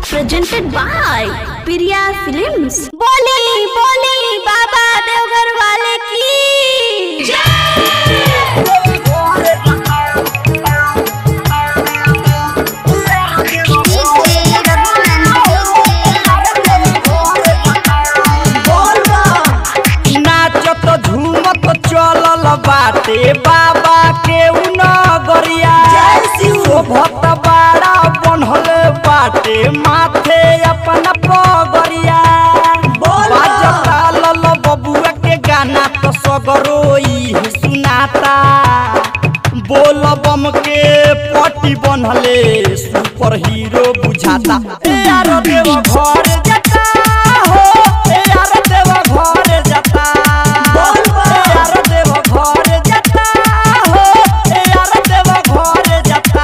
presented by Priya Films. बोली बोली बाबा देवघर वाले की नाचत झूमत चलल बाटे बाबा के नगरिया शोभत बाड़ा बनल बाटे माथे अपन पगरिया बाजता लल बबुआ के गाना तो सगरोई सुनाता बोल बम के पटी बनले सुपर हीरो बुझाता ए यार देव घर जाता हो ए यार देव घर जाता ए यार देव घर जाता हो ए यार देव घर जाता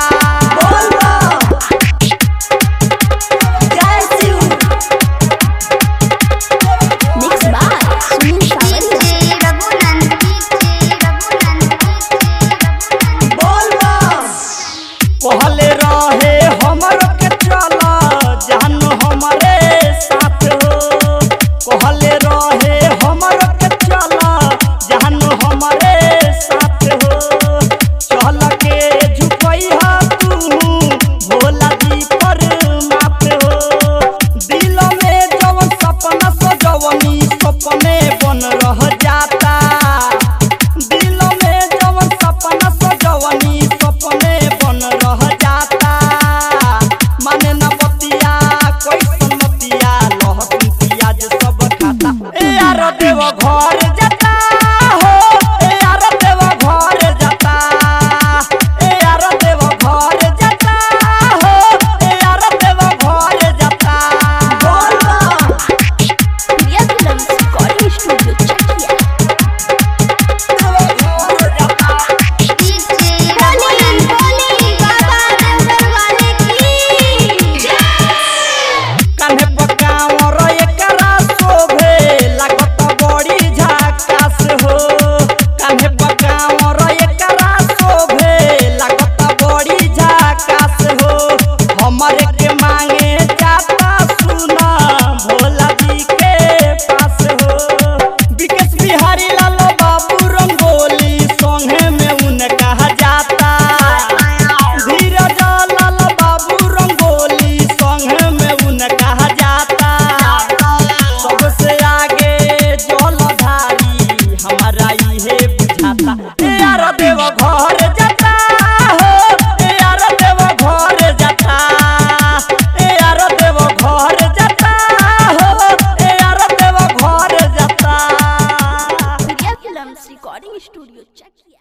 Mixed by Sunil Sawant. कहले रहे हमर के चल जानू हमरे साथ हो कहले रहे हमर के चल जानू हमरे साथ हो चल के झुकैहा तू भोला जी पर माथ हो दिल में जवन सपना सजवनी सपने बन रह जाता दिल में जवन सपना सजवनी सपने बन रह जाता माने न बतिया कैसन मतिया लहसुन प्याज सब खाता ए यार देव घर जाता हो ए यार देव घर जाता ए यार देव घर जाता हो ए यार देव घर जाता Priya Films Recording Studio, Chakia. बोली बोली बाबा देवघर वाले की कान्हे पकावर एकरा शोभे लागत बड़ी झकास हो कान्हे पकावर एकरा शोभे लागत बड़ी झकास हो हमरे के मांगे जाता सुना भोला जी के पास हो विकेश बिहारी लाल बाबू रंगोली संगे में उनका जाता धीरज लाल बाबू रंगोली संगे में उनका जाता सबसे आगे जलधारी हमारा इहे बुझाता ए यार देव घर जाता हो ए यार देव घर जाता ए यार देव घर जाता हो ए यार देव घर जाता Priya Films Recording Studio, Chakia.